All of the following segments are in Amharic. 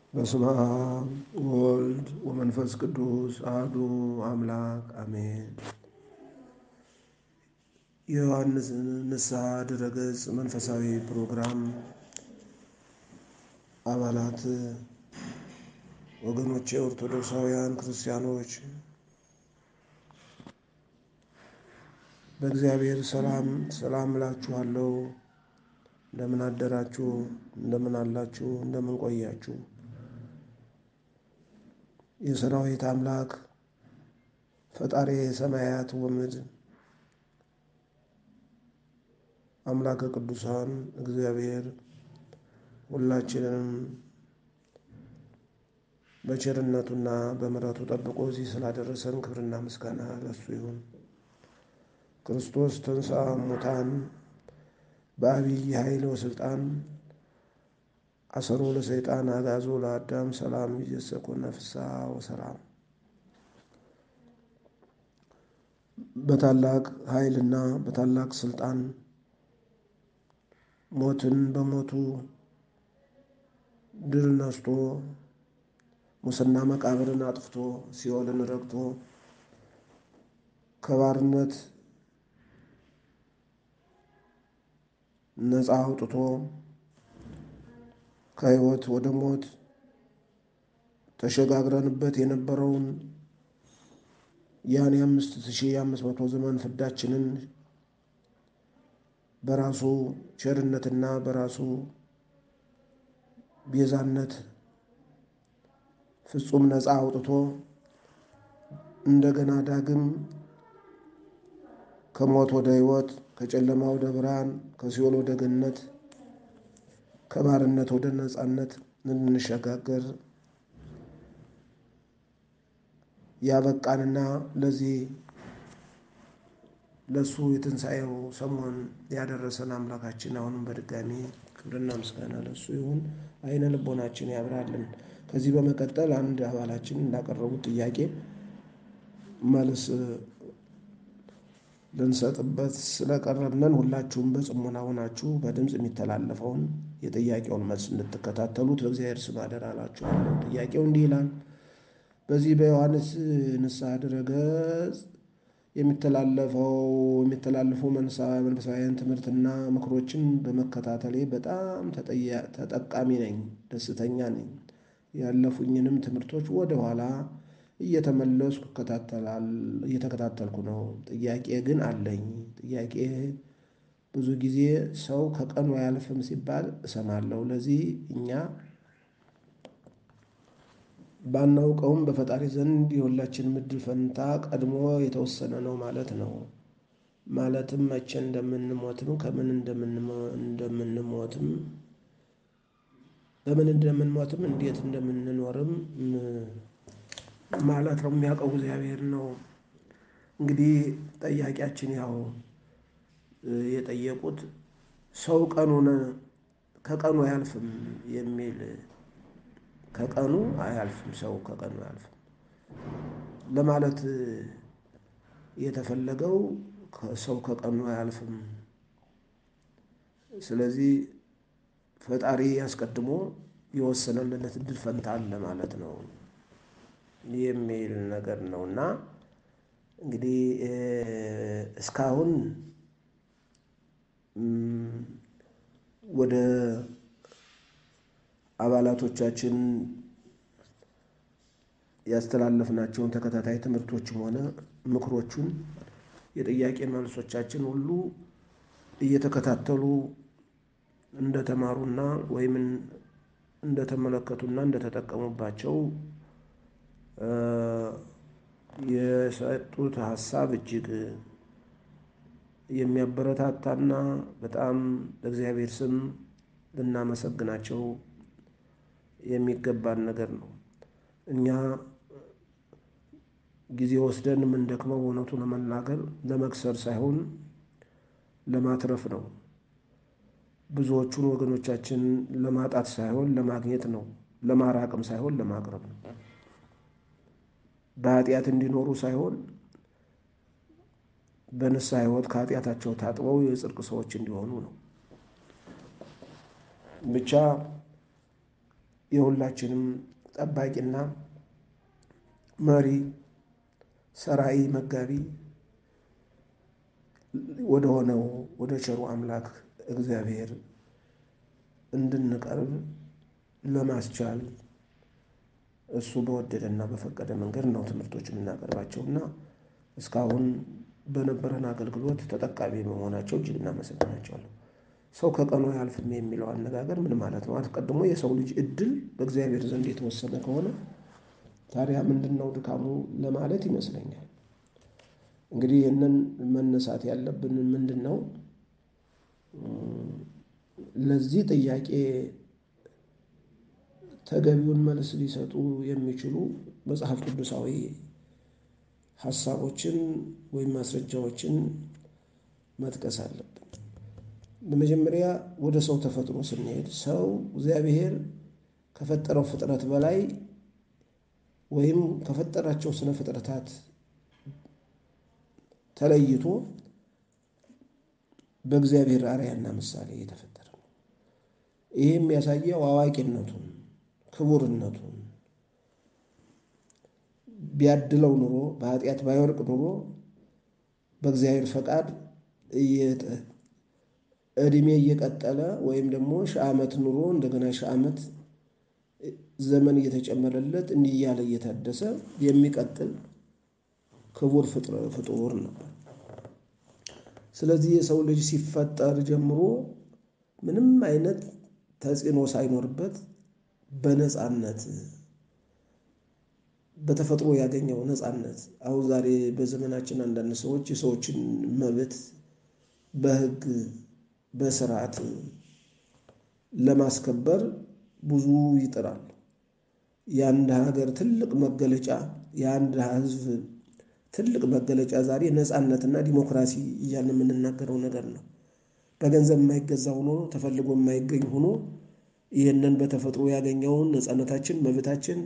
በስመ አብ ወወልድ ወመንፈስ ቅዱስ አሐዱ አምላክ አሜን። የዮሐንስ ንስሐ ድረገጽ መንፈሳዊ ፕሮግራም አባላት ወገኖቼ ኦርቶዶክሳውያን ክርስቲያኖች በእግዚአብሔር ሰላም ሰላም እላችኋለሁ። እንደምን አደራችሁ? እንደምን አላችሁ? እንደምን ቆያችሁ? የሰራዊት አምላክ ፈጣሪ ሰማያት ወምድር አምላከ ቅዱሳን እግዚአብሔር ሁላችንንም በቸርነቱና በምሕረቱ ጠብቆ እዚህ ስላደረሰን ክብርና ምስጋና ለሱ ይሁን። ክርስቶስ ተንሥአ እሙታን በአቢይ ኃይል ወሥልጣን አሰሮ ለሰይጣን አግዓዞ ለአዳም ሰላም ይእዜሰ ኮነ ፍስሐ ወሰላም። በታላቅ ኃይልና በታላቅ ስልጣን ሞትን በሞቱ ድል ነስቶ ሙስና መቃብርን አጥፍቶ ሲኦልን ረግጦ ከባርነት ነፃ አውጥቶ ከሕይወት ወደ ሞት ተሸጋግረንበት የነበረውን ያን የአምስት ሺህ አምስት መቶ ዘመን ፍዳችንን በራሱ ቸርነትና በራሱ ቤዛነት ፍጹም ነፃ አውጥቶ እንደገና ዳግም ከሞት ወደ ሕይወት ከጨለማ ወደ ብርሃን ከሲኦል ወደ ገነት ከባርነት ወደ ነፃነት እንድንሸጋገር ያበቃንና ለዚህ ለሱ የትንሣኤው ሰሞን ያደረሰን አምላካችን አሁንም በድጋሚ ክብርና ምስጋና ለሱ ይሁን። አይነ ልቦናችን ያብራልን። ከዚህ በመቀጠል አንድ አባላችን እንዳቀረቡት ጥያቄ መልስ ልንሰጥበት ስለቀረብነን ሁላችሁም በጽሞና ሆናችሁ በድምፅ የሚተላለፈውን የጥያቄውን መልስ እንድትከታተሉት በእግዚአብሔር ስም አደራ እላችኋለሁ። ጥያቄው እንዲህ ይላል። በዚህ በዮሐንስ ንስሐ ድረገጽ የሚተላለፈው የሚተላለፈው መንፈሳዊያን ትምህርትና ምክሮችን በመከታተሌ በጣም ተጠቃሚ ነኝ፣ ደስተኛ ነኝ። ያለፉኝንም ትምህርቶች ወደኋላ እየተመለስኩ እየተከታተልኩ ነው። ጥያቄ ግን አለኝ። ጥያቄ ብዙ ጊዜ ሰው ከቀኑ አያልፍም ሲባል እሰማለሁ። ለዚህ እኛ ባናውቀውም በፈጣሪ ዘንድ የሁላችንም ዕድል ፈንታ ቀድሞ የተወሰነ ነው ማለት ነው። ማለትም መቼ እንደምንሞትም ከምን እንደምንሞትም በምን እንደምንሞትም እንዴት እንደምንኖርም ማለት ነው የሚያውቀው እግዚአብሔር ነው። እንግዲህ ጠያቂያችን ያው የጠየቁት ሰው ቀኑን ከቀኑ አያልፍም የሚል ከቀኑ አያልፍም ሰው ከቀኑ አያልፍም ለማለት የተፈለገው ሰው ከቀኑ አያልፍም። ስለዚህ ፈጣሪ አስቀድሞ የወሰነለት ዕድል ፈንታ አለ ማለት ነው የሚል ነገር ነው እና እንግዲህ እስካሁን ወደ አባላቶቻችን ያስተላለፍናቸውን ተከታታይ ትምህርቶችም ሆነ ምክሮቹን የጥያቄ መልሶቻችን ሁሉ እየተከታተሉ እንደተማሩና ወይም እንደተመለከቱና እንደተጠቀሙባቸው የሰጡት ሀሳብ እጅግ የሚያበረታታና በጣም በእግዚአብሔር ስም ልናመሰግናቸው የሚገባን ነገር ነው። እኛ ጊዜ ወስደን የምንደክመው እውነቱ ለመናገር ለመክሰር ሳይሆን ለማትረፍ ነው። ብዙዎቹን ወገኖቻችን ለማጣት ሳይሆን ለማግኘት ነው። ለማራቅም ሳይሆን ለማቅረብ ነው። በኃጢአት እንዲኖሩ ሳይሆን በንስሐ ሕይወት ከኃጢአታቸው ታጥበው የጽድቅ ሰዎች እንዲሆኑ ነው። ብቻ የሁላችንም ጠባቂና መሪ ሰራይ መጋቢ ወደ ሆነው ወደ ቸሩ አምላክ እግዚአብሔር እንድንቀርብ ለማስቻል እሱ በወደደና በፈቀደ መንገድ ነው ትምህርቶች የምናቀርባቸውና እስካሁን በነበረን አገልግሎት ተጠቃሚ በመሆናቸው እጅግ እናመሰግናቸዋለን። ሰው ከቀኑ አያልፍም የሚለው አነጋገር ምን ማለት ነው? አስቀድሞ የሰው ልጅ እድል በእግዚአብሔር ዘንድ የተወሰነ ከሆነ ታዲያ ምንድን ነው ድካሙ ለማለት ይመስለኛል። እንግዲህ ይህንን መነሳት ያለብን ምንድን ነው? ለዚህ ጥያቄ ተገቢውን መልስ ሊሰጡ የሚችሉ መጽሐፍ ቅዱሳዊ ሀሳቦችን ወይም ማስረጃዎችን መጥቀስ አለብን። በመጀመሪያ ወደ ሰው ተፈጥሮ ስንሄድ ሰው እግዚአብሔር ከፈጠረው ፍጥረት በላይ ወይም ከፈጠራቸው ስነ ፍጥረታት ተለይቶ በእግዚአብሔር አርአያና ምሳሌ የተፈጠረ ነው። ይህ የሚያሳየው አዋቂነቱን፣ ክቡርነቱን ቢያድለው ኑሮ በኃጢአት ባይወርቅ ኑሮ በእግዚአብሔር ፈቃድ እድሜ እየቀጠለ ወይም ደግሞ ሺህ ዓመት ኑሮ እንደገና ሺህ ዓመት ዘመን እየተጨመረለት እንዲህ እያለ እየታደሰ የሚቀጥል ክቡር ፍጡር ነበር። ስለዚህ የሰው ልጅ ሲፈጠር ጀምሮ ምንም አይነት ተጽዕኖ ሳይኖርበት በነፃነት በተፈጥሮ ያገኘው ነፃነት አሁን ዛሬ በዘመናችን አንዳንድ ሰዎች የሰዎችን መብት በሕግ በስርዓት ለማስከበር ብዙ ይጥራል። የአንድ ሀገር ትልቅ መገለጫ የአንድ ሕዝብ ትልቅ መገለጫ ዛሬ ነፃነትና ዲሞክራሲ እያልን የምንናገረው ነገር ነው። በገንዘብ የማይገዛ ሆኖ ተፈልጎ የማይገኝ ሆኖ ይህንን በተፈጥሮ ያገኘውን ነፃነታችን መብታችን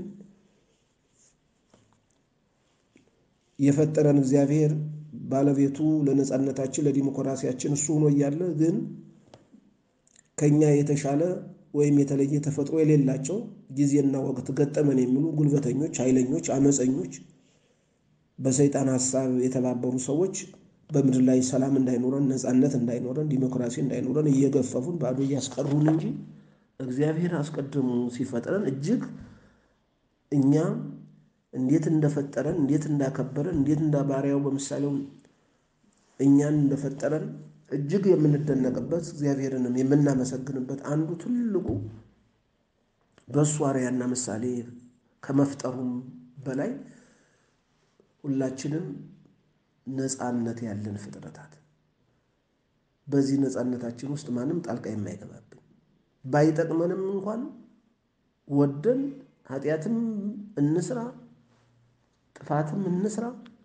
የፈጠረን እግዚአብሔር ባለቤቱ ለነፃነታችን ለዲሞክራሲያችን እሱ ሆኖ እያለ ግን ከኛ የተሻለ ወይም የተለየ ተፈጥሮ የሌላቸው ጊዜና ወቅት ገጠመን የሚሉ ጉልበተኞች፣ ኃይለኞች፣ አመፀኞች በሰይጣን ሀሳብ የተባበሩ ሰዎች በምድር ላይ ሰላም እንዳይኖረን፣ ነፃነት እንዳይኖረን፣ ዲሞክራሲ እንዳይኖረን እየገፈፉን ባዶ እያስቀሩን እንጂ እግዚአብሔር አስቀድሞ ሲፈጥረን እጅግ እኛ እንዴት እንደፈጠረን እንዴት እንዳከበረን እንዴት እንደ ባሪያው በምሳሌው እኛን እንደፈጠረን እጅግ የምንደነቅበት እግዚአብሔርንም የምናመሰግንበት አንዱ ትልቁ በእሱ አርአያና ምሳሌ ከመፍጠሩም በላይ ሁላችንም ነፃነት ያለን ፍጥረታት በዚህ ነፃነታችን ውስጥ ማንም ጣልቃ የማይገባብን ባይጠቅመንም እንኳን ወደን ኃጢአትም እንስራ ጥፋትም እንስራ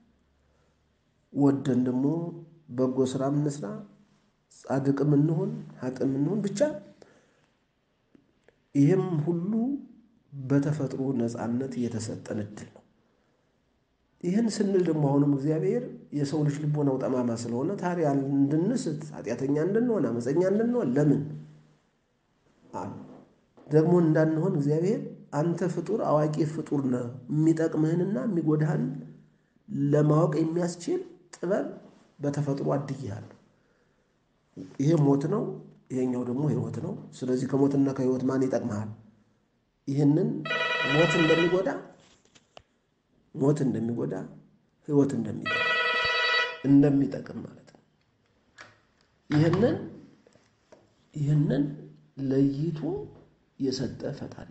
ወደን ደግሞ በጎ ስራም እንስራ ጻድቅም እንሆን ሀጥም እንሆን ብቻ ይህም ሁሉ በተፈጥሮ ነፃነት የተሰጠን እድል ነው። ይህን ስንል ደግሞ አሁንም እግዚአብሔር የሰው ልጅ ልቦናው ጠማማ ስለሆነ ታዲያ እንድንስት ኃጢአተኛ እንድንሆን አመፀኛ እንድንሆን ለምን ደግሞ እንዳንሆን እግዚአብሔር አንተ ፍጡር አዋቂ ፍጡር ነህ፣ የሚጠቅምህንና የሚጎዳህን ለማወቅ የሚያስችል ጥበብ በተፈጥሮ አድያለሁ። ይሄ ሞት ነው፣ ይሄኛው ደግሞ ህይወት ነው። ስለዚህ ከሞትና ከህይወት ማን ይጠቅመሃል? ይህንን ሞት እንደሚጎዳ ሞት እንደሚጎዳ ህይወት እንደሚጠቅም እንደሚጠቅም ማለት ነው። ይህንን ይህንን ለይቶ የሰጠ ፈጣሪ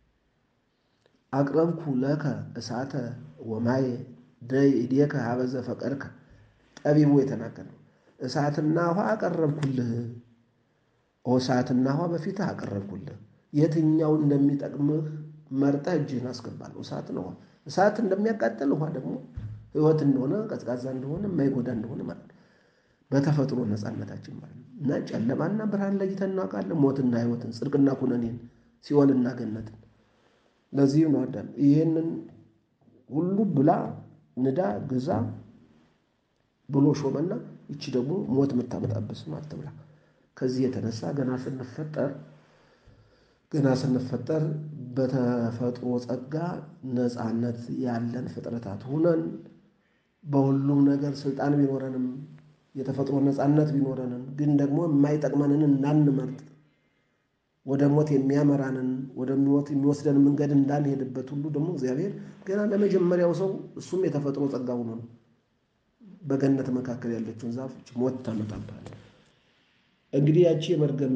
አቅረብኩ ለከ እሳተ ወማየ ደይ እዴከ ሀበዘ ፈቀድከ ጠቢቡ የተናገረው እሳትና ውሃ አቀረብኩልህ። እሳትና ውሃ በፊትህ አቀረብኩልህ። የትኛው እንደሚጠቅምህ መርጠህ እጅህን አስገባለሁ። እሳት ነው። እሳት እንደሚያቃጥል ውሃ ደግሞ ህይወት እንደሆነ ቀዝቃዛ እንደሆነ የማይጎዳ እንደሆነ ማለት ነው። በተፈጥሮ ነፃነታችን ማለት ነው እና ጨለማና ብርሃን ለይተን እናውቃለን። ሞትና ህይወትን፣ ጽድቅና ኩነኔን፣ ሲኦልና ገነትን። ለዚህም ነው አዳም ይህንን ሁሉ ብላ ንዳ ግዛ ብሎ ሾመና ይቺ ደግሞ ሞት የምታመጣበት ስም አትብላ። ከዚህ የተነሳ ገና ስንፈጠር ገና ስንፈጠር በተፈጥሮ ጸጋ ነፃነት ያለን ፍጥረታት ሁነን በሁሉም ነገር ስልጣን ቢኖረንም የተፈጥሮ ነፃነት ቢኖረንም ግን ደግሞ የማይጠቅመንን እንዳንመርጥ ወደ ሞት የሚያመራንን ወደ ሞት የሚወስደን መንገድ እንዳንሄድበት ሁሉ ደግሞ እግዚአብሔር ገና ለመጀመሪያው ሰው እሱም የተፈጥሮ ጸጋ ሆኖ ነው በገነት መካከል ያለችውን ዛፍ ሞት ታመጣብሃል። እንግዲህ ያቺ የመርገም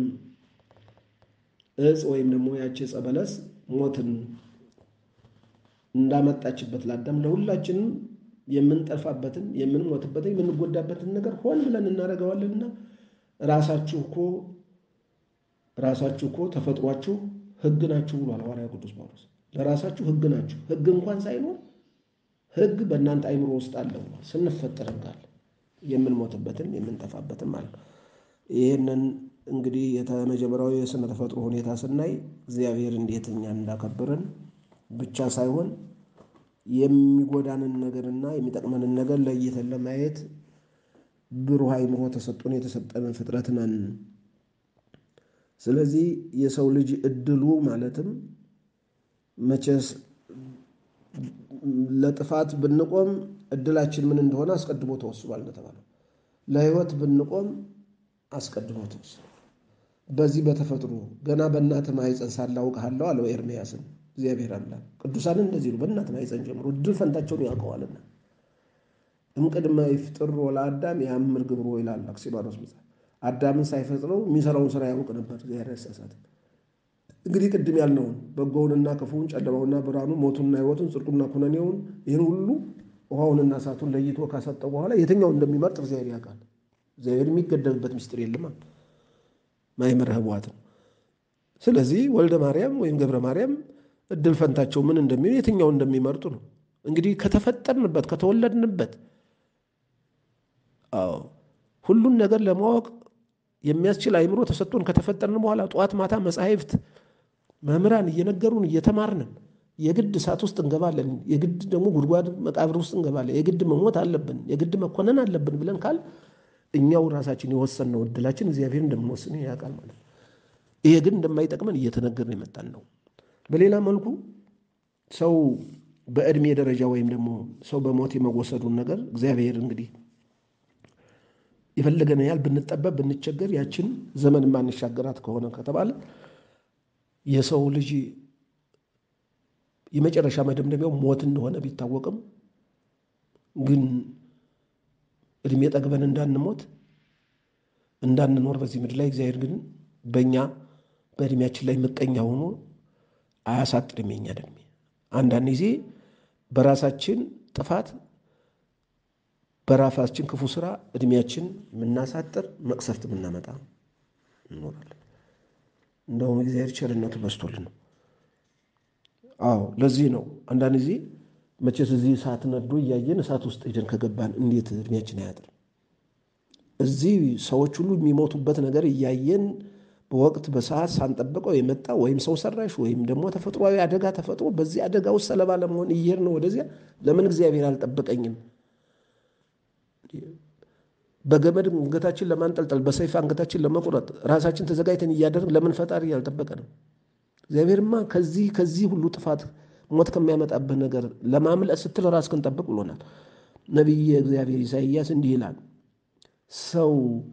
እጽ ወይም ደግሞ ያቺ ዕፀ በለስ ሞትን እንዳመጣችበት ለአዳም ለሁላችንም የምንጠፋበትን የምንሞትበትን የምንጎዳበትን ነገር ሆን ብለን እናደርገዋለንና ራሳችሁ እኮ ራሳችሁ እኮ ተፈጥሯችሁ ሕግ ናችሁ ብሏል ሐዋርያው ቅዱስ ጳውሎስ። ለራሳችሁ ሕግ ናችሁ። ሕግ እንኳን ሳይኖር ሕግ በእናንተ አይምሮ ውስጥ አለ ብሏል። ስንፈጠር ሕግ አለ፣ የምንሞትበትን የምንጠፋበትን ማለት ነው። ይህንን እንግዲህ የተመጀመሪያዊ የስነ ተፈጥሮ ሁኔታ ስናይ እግዚአብሔር እንዴት እኛን እንዳከበረን ብቻ ሳይሆን የሚጎዳንን ነገርና የሚጠቅመንን ነገር ለይተን ለማየት ብሩህ አይምሮ ተሰጥቶን የተሰጠንን ፍጥረት ነን። ስለዚህ የሰው ልጅ እድሉ ማለትም መቼስ ለጥፋት ብንቆም እድላችን ምን እንደሆነ አስቀድሞ ተወስኗል እንደተባለው ለሕይወት ብንቆም አስቀድሞ ተወስኗል። በዚህ በተፈጥሮ ገና በእናትህ ማኅፀን ሳለሁ አውቅሃለሁ አለው ኤርምያስን እግዚአብሔር አምላክ። ቅዱሳን እንደዚህ ነው። በእናትህ ማኅፀን ጀምሮ እድል ፈንታቸውን ያውቀዋልና እምቅድመ ይፍጥር ለአዳም የአምር ግብሮ ይላል አክሲማኖስ መጽሐፍ። አዳምን ሳይፈጥረው የሚሰራውን ስራ ያውቅ ነበር እግዚአብሔር ያሳሳትም። እንግዲህ ቅድም ያልነውን በጎውንና ክፉውን፣ ጨለማውና ብርሃኑ፣ ሞቱንና ሕይወቱን፣ ጽድቁና ኩነኔውን ይህን ሁሉ ውሃውንና እሳቱን ለይቶ ካሰጠው በኋላ የትኛውን እንደሚመርጥ እግዚአብሔር ያውቃል። እግዚአብሔር የሚገደብበት ምስጢር የለም። ማይመር ህቡዓት ነው። ስለዚህ ወልደ ማርያም ወይም ገብረ ማርያም እድል ፈንታቸው ምን እንደሚሆን የትኛውን እንደሚመርጡ ነው። እንግዲህ ከተፈጠርንበት ከተወለድንበት አዎ ሁሉን ነገር ለማወቅ የሚያስችል አይምሮ ተሰጥቶን ከተፈጠርን በኋላ ጠዋት ማታ መጻሕፍት መምህራን እየነገሩን እየተማርንን የግድ እሳት ውስጥ እንገባለን፣ የግድ ደግሞ ጉድጓድ መቃብር ውስጥ እንገባለን፣ የግድ መሞት አለብን፣ የግድ መኮነን አለብን ብለን ካል እኛው ራሳችን የወሰንነው እድላችን እግዚአብሔር እንደምንወስን ያውቃል ማለት ነው። ይሄ ግን እንደማይጠቅመን እየተነገርን የመጣን ነው። በሌላ መልኩ ሰው በዕድሜ ደረጃ ወይም ደግሞ ሰው በሞት የመወሰዱን ነገር እግዚአብሔር እንግዲህ የፈለገን ያህል ብንጠበብ ብንቸገር ያችን ዘመን ማንሻገራት ከሆነ ከተባለ የሰው ልጅ የመጨረሻ መደምደሚያው ሞት እንደሆነ ቢታወቅም ግን እድሜ ጠግበን እንዳንሞት እንዳንኖር በዚህ ምድር ላይ እግዚአብሔር ግን በእኛ በእድሜያችን ላይ ምቀኛ ሆኖ አያሳጥርም የኛን እድሜ። አንዳንድ ጊዜ በራሳችን ጥፋት በራሳችን ክፉ ስራ እድሜያችን የምናሳጥር መቅሰፍት የምናመጣ እንኖራለን። እንደውም እግዚአብሔር ቸርነቱ በዝቶልን ነው። አዎ ለዚህ ነው አንዳንድ ጊዜ መቼስ እዚህ እሳት ነዶ እያየን እሳት ውስጥ ሄደን ከገባን እንዴት እድሜያችን አያጥርም? እዚህ ሰዎች ሁሉ የሚሞቱበት ነገር እያየን በወቅት በሰዓት ሳንጠብቀው የመጣ ወይም ሰው ሰራሽ ወይም ደግሞ ተፈጥሯዊ አደጋ ተፈጥሮ በዚህ አደጋ ውስጥ ሰለባ ለመሆን እየሄድን ነው ወደዚያ። ለምን እግዚአብሔር አልጠበቀኝም? በገመድ አንገታችን ለማንጠልጠል በሰይፍ አንገታችን ለመቁረጥ ራሳችን ተዘጋጅተን እያደረግን ለምን ፈጣሪ አልጠበቀንም? እግዚአብሔርማ ከዚህ ከዚህ ሁሉ ጥፋት ሞት ከሚያመጣብህ ነገር ለማምለጥ ስትል ራስህን ጠብቅ ብሎናል። ነቢየ እግዚአብሔር ኢሳይያስ እንዲህ ይላል፣ ሰው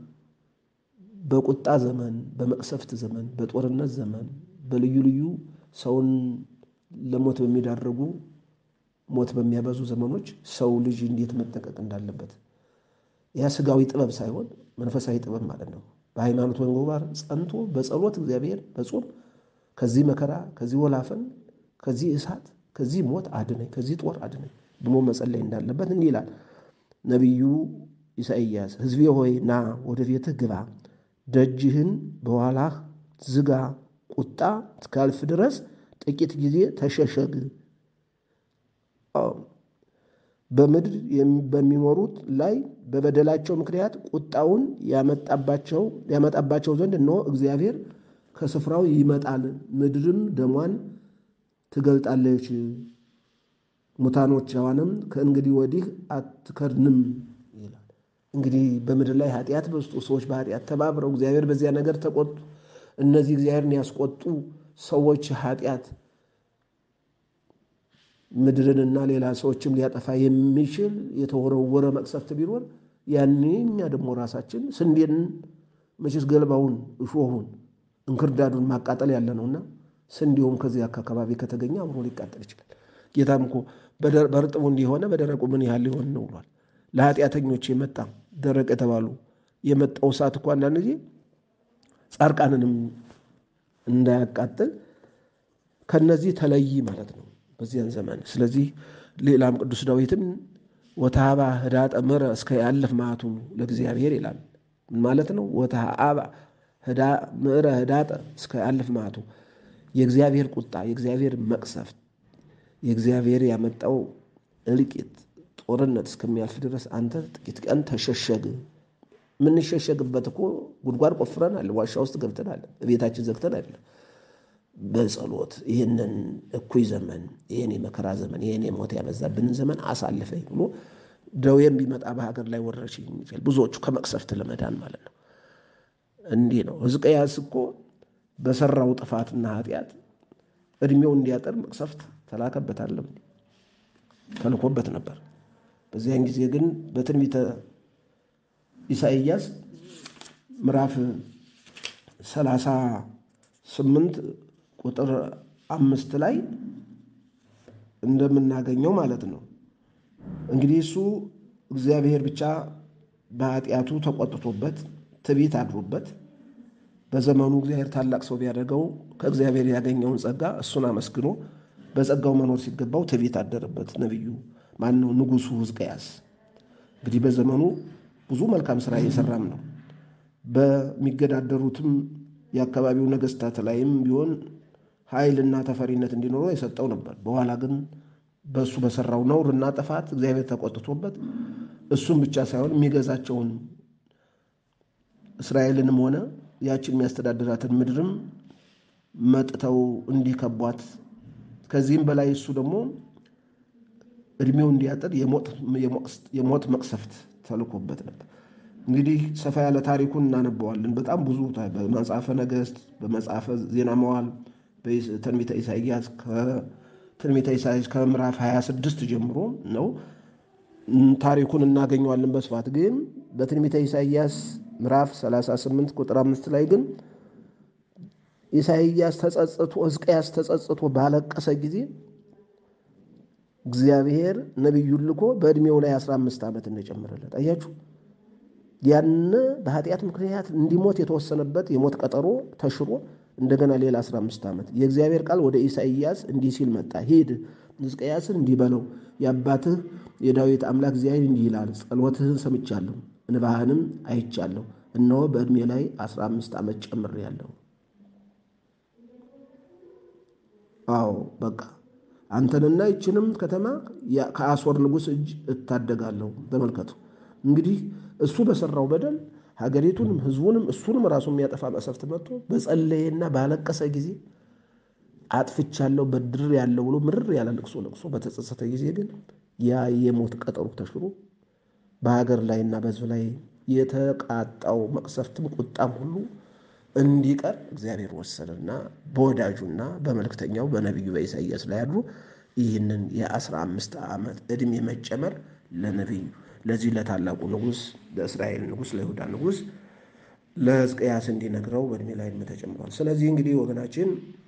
በቁጣ ዘመን፣ በመቅሰፍት ዘመን፣ በጦርነት ዘመን፣ በልዩ ልዩ ሰውን ለሞት በሚዳረጉ ሞት በሚያበዙ ዘመኖች ሰው ልጅ እንዴት መጠንቀቅ እንዳለበት ያ ስጋዊ ጥበብ ሳይሆን መንፈሳዊ ጥበብ ማለት ነው። በሃይማኖት ወንጎባር ጸንቶ በጸሎት እግዚአብሔር በጾም ከዚህ መከራ ከዚህ ወላፈን ከዚህ እሳት ከዚህ ሞት አድነኝ ከዚህ ጦር አድነኝ ብሎ መጸለይ እንዳለበት እንዲህ ይላል ነቢዩ ኢሳይያስ። ሕዝቤ ሆይ ና ወደ ቤትህ ግባ፣ ደጅህን በኋላህ ዝጋ፣ ቁጣ እስካልፍ ድረስ ጥቂት ጊዜ ተሸሸግ። በምድር በሚኖሩት ላይ በበደላቸው ምክንያት ቁጣውን ያመጣባቸው ዘንድ እነሆ እግዚአብሔር ከስፍራው ይመጣል፣ ምድርም ደሟን ትገልጣለች፣ ሙታኖቿንም ከእንግዲህ ወዲህ አትከድንም ይላል። እንግዲህ በምድር ላይ ኃጢአት በዝቶ ሰዎች በኃጢአት ተባብረው እግዚአብሔር በዚያ ነገር ተቆጡ። እነዚህ እግዚአብሔርን ያስቆጡ ሰዎች ኃጢአት ምድርንና ሌላ ሰዎችም ሊያጠፋ የሚችል የተወረወረ መቅሰፍት ቢኖር ያኔ እኛ ደግሞ ራሳችን ስንዴን መቼስ ገለባውን፣ እሾሁን፣ እንክርዳዱን ማቃጠል ያለ ነውና ስንዴውም ከዚህ አካባቢ ከተገኘ አብሮ ሊቃጠል ይችላል። ጌታም እኮ በእርጥቡ እንዲሆነ በደረቁ ምን ያህል ሊሆን ነው ብሏል። ለኃጢአተኞች የመጣ ደረቅ የተባሉ የመጣው እሳት እኮ አንዳንድ ጊዜ ጻድቃንንም እንዳያቃጥል ከነዚህ ተለይ ማለት ነው በዚያን ዘመን። ስለዚህ ሌላም ቅዱስ ዳዊትም ወተሃባ ህዳጠ ምረ እስከ ያለፍ ማቱ ለእግዚአብሔር ይላል። ማለት ነው ወተሃባ ምዕረ ህዳጠ እስከ ያለፍ ማቱ የእግዚአብሔር ቁጣ የእግዚአብሔር መቅሰፍት የእግዚአብሔር ያመጣው እልቂት ጦርነት እስከሚያልፍ ድረስ አንተ ጥቂት ቀን ተሸሸግ። የምንሸሸግበት እኮ ጉድጓድ ቆፍረናል፣ ዋሻ ውስጥ ገብተናል፣ ቤታችን ዘግተን አይደለም። በጸሎት ይህንን እኩይ ዘመን ይህን የመከራ ዘመን ይህን የሞት ያበዛብንን ዘመን አሳልፈኝ ብሎ ደዌም ቢመጣ በሀገር ላይ ወረርሽኝ ይችላል። ብዙዎቹ ከመቅሰፍት ለመዳን ማለት ነው። እንዲህ ነው። ሕዝቅያስ እኮ በሰራው ጥፋትና ኃጢአት እድሜው እንዲያጠር መቅሰፍት ተላከበት አለም ተልኮበት ነበር። በዚያን ጊዜ ግን በትንቢተ ኢሳይያስ ምዕራፍ ሰላሳ ስምንት ቁጥር አምስት ላይ እንደምናገኘው ማለት ነው። እንግዲህ እሱ እግዚአብሔር ብቻ በኃጢአቱ ተቆጥቶበት ትዕቢት አድሮበት በዘመኑ እግዚአብሔር ታላቅ ሰው ቢያደርገው ከእግዚአብሔር ያገኘውን ጸጋ እሱን አመስግኖ በጸጋው መኖር ሲገባው ትዕቢት አደረበት። ነቢዩ ማን ነው? ንጉሡ ሕዝቅያስ እንግዲህ በዘመኑ ብዙ መልካም ስራ እየሰራም ነው። በሚገዳደሩትም የአካባቢው ነገስታት ላይም ቢሆን ኃይልና ተፈሪነት እንዲኖረው የሰጠው ነበር። በኋላ ግን በእሱ በሰራው ነውርና ጥፋት እግዚአብሔር ተቆጥቶበት እሱም ብቻ ሳይሆን የሚገዛቸውን እስራኤልንም ሆነ ያችን የሚያስተዳድራትን ምድርም መጥተው እንዲከቧት ከዚህም በላይ እሱ ደግሞ እድሜው እንዲያጥር የሞት መቅሰፍት ተልኮበት ነበር። እንግዲህ ሰፋ ያለ ታሪኩን እናነበዋለን። በጣም ብዙ በመጽሐፈ ነገሥት፣ በመጽሐፈ ዜና መዋዕል፣ በትንቢተ ኢሳይያስ ከትንቢተ ኢሳይያስ ከምዕራፍ 26 ጀምሮ ነው ታሪኩን እናገኘዋለን በስፋት ግን በትንቢተ ኢሳይያስ ምዕራፍ 38 ቁጥር አምስት ላይ ግን ኢሳይያስ ተጸጽቶ ሕዝቅያስ ተጸጽቶ ባለቀሰ ጊዜ እግዚአብሔር ነቢዩን ልኮ በዕድሜው ላይ 15 ዓመት እንደጨመረለት አያችሁ። ያን በኃጢአት ምክንያት እንዲሞት የተወሰነበት የሞት ቀጠሮ ተሽሮ እንደገና ሌላ 15 ዓመት የእግዚአብሔር ቃል ወደ ኢሳይያስ እንዲህ ሲል መጣ። ሂድ ሕዝቅያስን እንዲህ በለው የአባትህ የዳዊት አምላክ እግዚአብሔር እንዲህ ይላል፣ ጸሎትህን ሰምቻለሁ፣ እንባህንም አይቻለሁ። እነሆ በዕድሜ ላይ 15 ዓመት ጨምሬአለሁ። አዎ በቃ አንተንና ይችንም ከተማ ከአሦር ንጉሥ እጅ እታደጋለሁ። ተመልከቱ እንግዲህ እሱ በሰራው በደል ሀገሪቱንም ሕዝቡንም እሱንም ራሱ የሚያጠፋ መቅሰፍት መጥቶ በጸለየና ባለቀሰ ጊዜ አጥፍቻለሁ በድር ያለው ብሎ ምርር ያለ ልቅሶ ልቅሶ በተጸጸተ ጊዜ ግን ያ የሞት ቀጠሮ ተሽሮ በሀገር ላይና በሕዝብ ላይ የተቃጣው መቅሰፍትም ቁጣም ሁሉ እንዲቀር እግዚአብሔር ወሰነና በወዳጁና በመልእክተኛው በነቢዩ በኢሳይያስ ላይ አድሮ ይህንን የአስራ አምስት ዓመት ዕድሜ መጨመር ለነቢዩ ለዚህ ለታላቁ ንጉሥ ለእስራኤል ንጉሥ ለይሁዳ ንጉሥ ለሕዝቅያስ እንዲነግረው በዕድሜ ላይ ዕድሜ ተጨምሯል። ስለዚህ እንግዲህ ወገናችን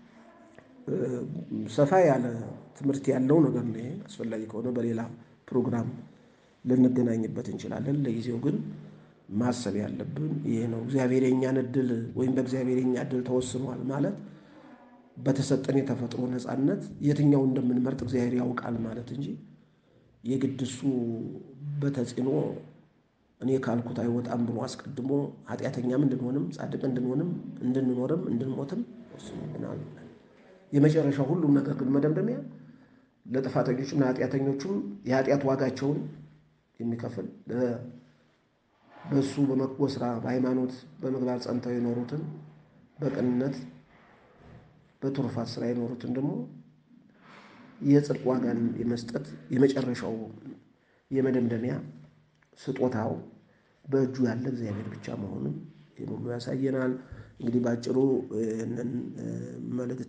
ሰፋ ያለ ትምህርት ያለው ነገር ነው። አስፈላጊ ከሆነ በሌላ ፕሮግራም ልንገናኝበት እንችላለን። ለጊዜው ግን ማሰብ ያለብን ይሄ ነው። እግዚአብሔር የኛን እድል ወይም በእግዚአብሔር የኛ እድል ተወስኗል ማለት በተሰጠን የተፈጥሮ ነፃነት የትኛው እንደምንመርጥ እግዚአብሔር ያውቃል ማለት እንጂ የግድ እሱ በተጽዕኖ እኔ ካልኩት አይወጣም ብሎ አስቀድሞ ኃጢአተኛም እንድንሆንም ጻድቅ እንድንሆንም እንድንኖርም እንድንሞትም ወስኖልናል። የመጨረሻው ሁሉም ነገር ግን መደምደሚያ ለጥፋተኞችም ለኃጢአተኞቹም የኃጢአት ዋጋቸውን የሚከፍል በእሱ በበጎ ስራ በሃይማኖት በምግባር ጸንተው የኖሩትን በቅንነት በትሩፋት ስራ የኖሩትን ደግሞ የጽድቅ ዋጋን የመስጠት የመጨረሻው የመደምደሚያ ስጦታው በእጁ ያለ እግዚአብሔር ብቻ መሆኑን ይህን ሁሉ ያሳየናል። እንግዲህ በአጭሩ ይህንን መልእክት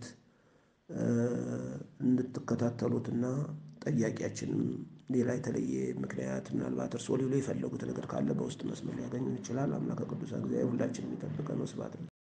እንድትከታተሉትና ጠያቂያችንም ሌላ የተለየ ምክንያት ምናልባት እርስዎ ሊሉ የፈለጉት ነገር ካለ በውስጥ መስመር ሊያገኙን ይችላል። አምላከ ቅዱሳን እግዚአብሔር ሁላችንም ይጠብቀን። ወስብሐት